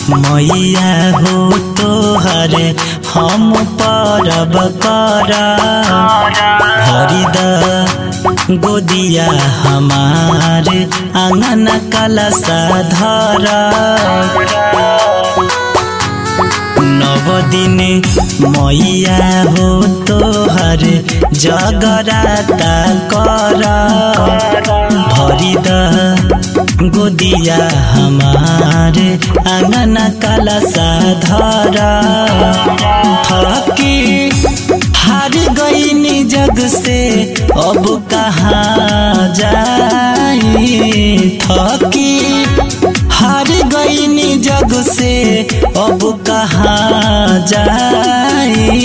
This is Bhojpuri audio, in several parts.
मैया हो तोहर हम परब कर हरिद गोदिया हमार आंगन कलसा धर नव दिन मैया हो तोहर जगराता कर भरिद गोदिया हमार आंगन कलसा धर थकी हार गईनी जग से अब कहाँ जाई थकी हार गईनी जग से अब कहाँ जाई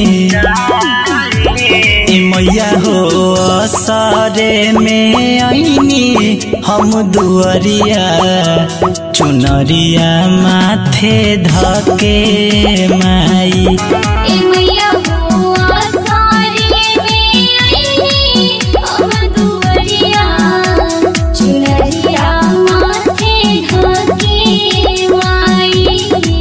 ए मैया हो असरे में आईनी हम दुअरिया चुनरिया माथे धके माई ए मैया हो आसारे में आईनी हम दुवरिया चुनरिया माथे ढके माई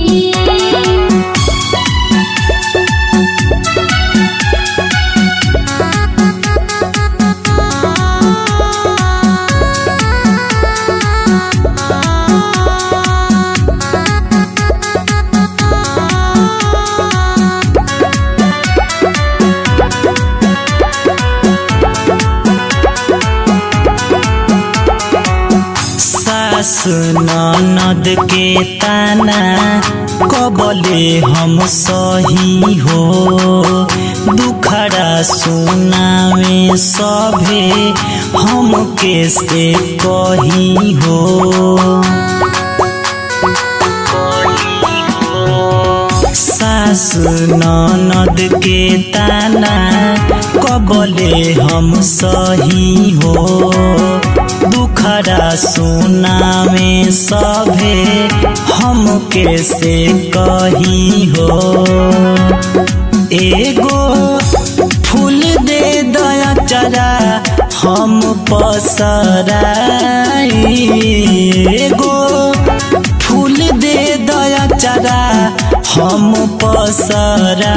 सास ननद के ताना कबले हम सही हो दुखड़ा सुनावे सभे हम कैसे कही हो सास ननद के ताना कबले हम सही हो दुखड़ा सुनावे सभे हम कैसे कही हो एगो फूल दे दया चरा हम पसराई एगो फूल दे दया चरा हम पसराई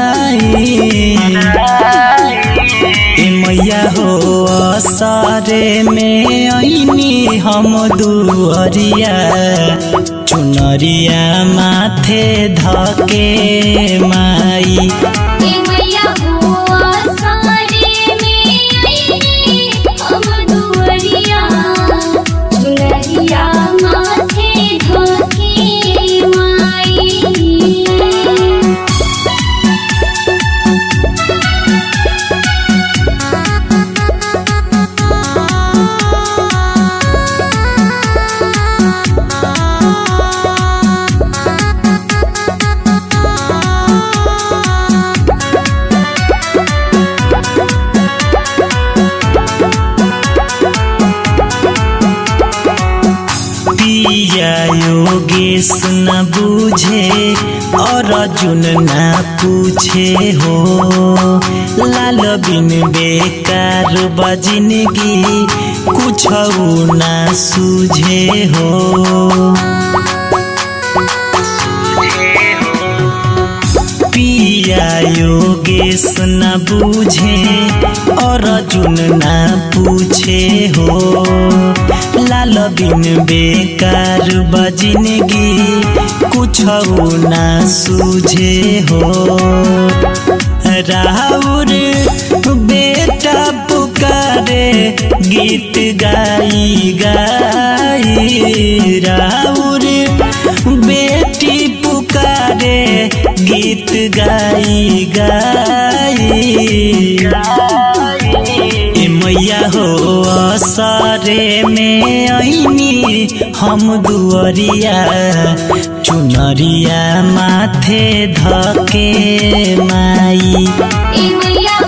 ए मैया हो असरे में ऐनी हम दुअरिया चुनरिया माथे धके माई ए मैया हो आसारे में आईनी हम दुवरिया चुनरिया माथे ढके माई पिया योगेश न बूझे और अर्जुन न पूछे हो लाल बिन बेकार बजिनगी कुछ न सूझे हो पिया योगेश न बूझे और अर्जुन न पूछे हो लाल बिन बेकार बजिनगी कुछ न सूझे हो राहुर बेटा पुकारे गीत गाई गाई राहुर बेटी पुकारे गीत गाई गाई ए मैया हो असरे में ऐनी हम दुअरिया चुनरिया माथे धके माई ए मैया